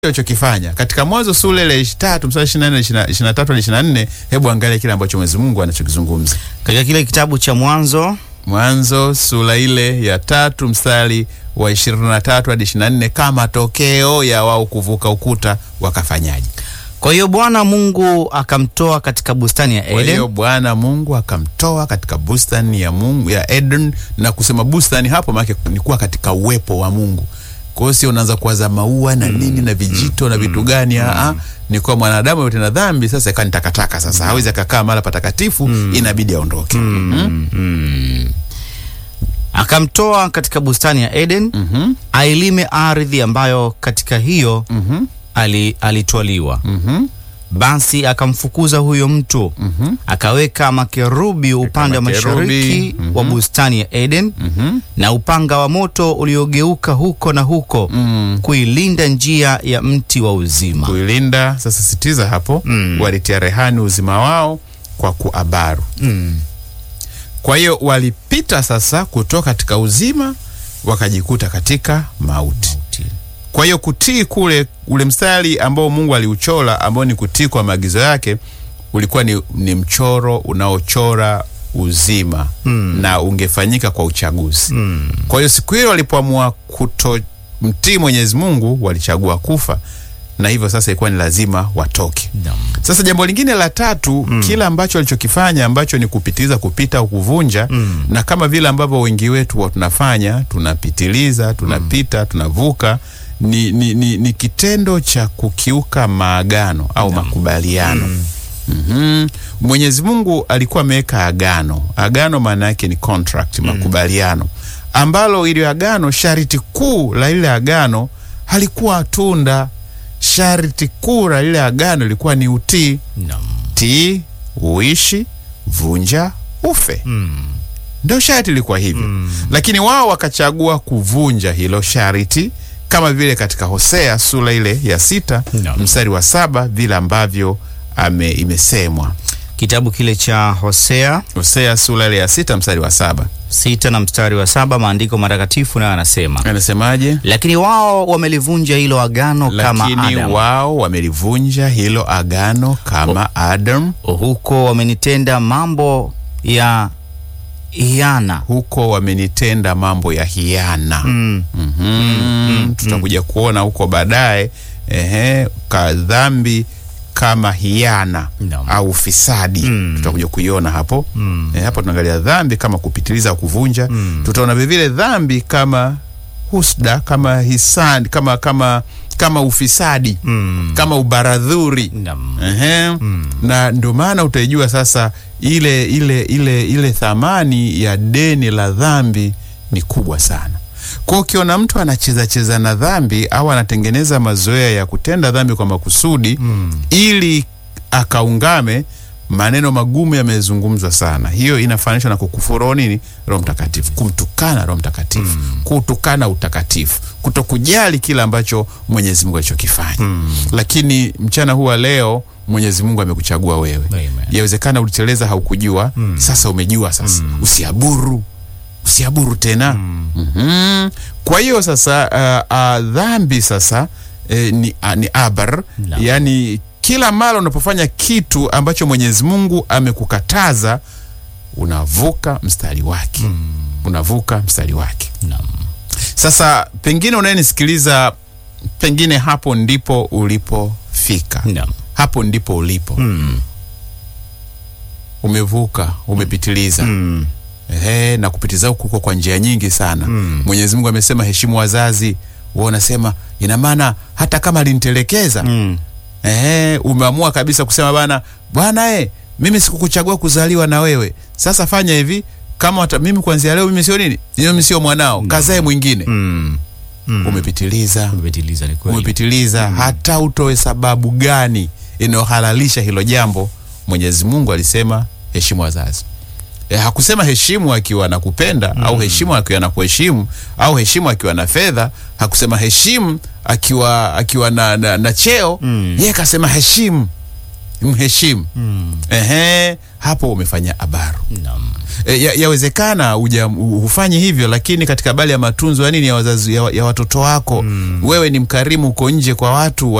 alichokifanya katika Mwanzo sura ile tatu mstari ishirini na nne ishirini na tatu hadi ishirini na nne Hebu angalia kile ambacho Mwenyezi Mungu anachokizungumza katika kile kitabu cha Mwanzo Mwanzo sura ile ya tatu mstari wa ishirini na tatu hadi ishirini na nne kama tokeo ya wao kuvuka ukuta wakafanyaje? Kwa hiyo Bwana Mungu akamtoa katika bustani ya Kwa hiyo Eden Bwana Mungu akamtoa katika bustani ya Mungu ya Eden, na kusema bustani hapo maana ni kuwa katika uwepo wa Mungu. Kwa hiyo sio unaanza kuwaza maua na nini na vijito na vitu gani, a ni kwa mwanadamu yote na dhambi sasa ikawa ni takataka. Sasa hawezi akakaa mahali patakatifu, inabidi aondoke. Mm. akamtoa katika bustani ya Eden Mhm. ailime ardhi ambayo katika hiyo Mhm. ali, alitwaliwa. Mhm. Basi akamfukuza huyo mtu Mhm. akaweka makerubi upande wa makerubi, mashariki mhm. wa bustani ya Eden Mhm. na upanga wa moto uliogeuka huko na huko Mm. kuilinda njia ya mti wa uzima. kuilinda sasa, sitiza hapo, Mm. walitia rehani uzima wao kwa kuabaru. Mm. Kwa hiyo walipita sasa kutoka katika uzima wakajikuta katika mauti. Kwa hiyo kutii kule, ule mstari ambao Mungu aliuchora ambao ni kutii kwa maagizo yake ulikuwa ni, ni mchoro unaochora uzima Mm. na ungefanyika kwa uchaguzi. Mm. Kwa hiyo siku hiyo walipoamua kutomtii Mwenyezi Mungu walichagua kufa, na hivyo sasa ilikuwa ni lazima watoke. Naam. Sasa jambo lingine la tatu mm. kila ambacho walichokifanya ambacho ni kupitiliza, kupita au kuvunja Mm. na kama vile ambavyo wengi wetu wa tunafanya tunapitiliza, tunapita, tunavuka ni, ni, ni, ni kitendo cha kukiuka maagano au makubaliano. Mhm. Mwenyezi Mungu alikuwa ameweka agano. Agano maana yake ni contract, makubaliano ambalo ili agano, sharti kuu la ile agano halikuwa tunda. Sharti kuu la ile agano ilikuwa ni utii. Naam. Tii, uishi, vunja, ufe. Mm. Ndio sharti ilikuwa hivyo lakini wao wakachagua kuvunja hilo sharti, kama vile katika Hosea sura ile ya sita No. mstari wa saba vile ambavyo ame imesemwa. Kitabu kile cha Hosea Hosea sura ile ya sita mstari wa saba sita na mstari wa saba maandiko matakatifu nayo anasema, anasemaje? lakini wao wamelivunja hilo agano kama Lakini Adam, wao wamelivunja hilo agano kama Adam, huko wamenitenda mambo ya hiana. huko wamenitenda mambo ya hiana. Mm. Mhm. Tutakuja kuona huko baadaye, ehe, ka dhambi kama hiana Naam. au ufisadi Mm. tutakuja kuiona hapo Mm. eh, hapo tunaangalia dhambi kama kupitiliza au kuvunja. Mm. Tutaona vilevile dhambi kama husda, kama hisani, kama kama kama ufisadi, Mm. kama ubaradhuri. Naam. Ehe. Na ndio maana utaijua sasa ile ile ile ile thamani ya deni la dhambi ni kubwa sana. Kwa hiyo ukiona mtu anacheza cheza na dhambi au anatengeneza mazoea ya kutenda dhambi kwa makusudi Mm. ili akaungame, maneno magumu yamezungumzwa sana. Hiyo inafananishwa na kukufuru nini? Roho Mtakatifu, kumtukana Roho Mtakatifu, kutukana utakatifu, kutokujali kile ambacho Mwenyezi Mungu alichokifanya. Lakini mchana huu wa leo Mwenyezi Mungu amekuchagua wewe. Amen. Yawezekana uliteleza haukujua, sasa umejua. Sasa usiaburu, usiaburu tena. Mhm. Kwa hiyo sasa uh, uh, dhambi sasa eh, ni, uh, ni abar Naam. yaani kila mara unapofanya kitu ambacho Mwenyezi Mungu amekukataza unavuka mstari wake, unavuka mstari wake. Naam. Sasa pengine unayenisikiliza, pengine hapo ndipo ulipofika, Naam. hapo ndipo ulipo, Mm. umevuka, umepitiliza Mm. Ehe, na kupitiza huku kuko kwa njia nyingi sana. Mm. Mwenyezi Mungu amesema heshimu wazazi. Wewe unasema ina maana hata kama alinitelekeza Mm. ehe, umeamua kabisa kusema bana, bwana eh, mimi sikukuchagua kuzaliwa na wewe. Sasa fanya hivi, kama wata, mimi kuanzia leo mimi sio nini, mimi sio mwanao, kazae mwingine. Mm. Mm. Umepitiliza, Umepitiliza, ni kweli. umepitiliza. Hata utoe sababu gani inayohalalisha hilo jambo, Mwenyezi Mungu alisema heshimu wazazi. E, hakusema heshimu akiwa anakupenda au heshimu akiwa anakuheshimu au heshimu akiwa na fedha. Hakusema heshimu akiwa akiwa na, na, na cheo Mm. yeye kasema heshimu mheshimu ehe, hapo umefanya abaru. Naam. E, ya- yawezekana uja hufanyi hivyo, lakini katika habari ya matunzo ya nini ya wazazi ya, ya watoto wako wewe ni mkarimu uko nje kwa watu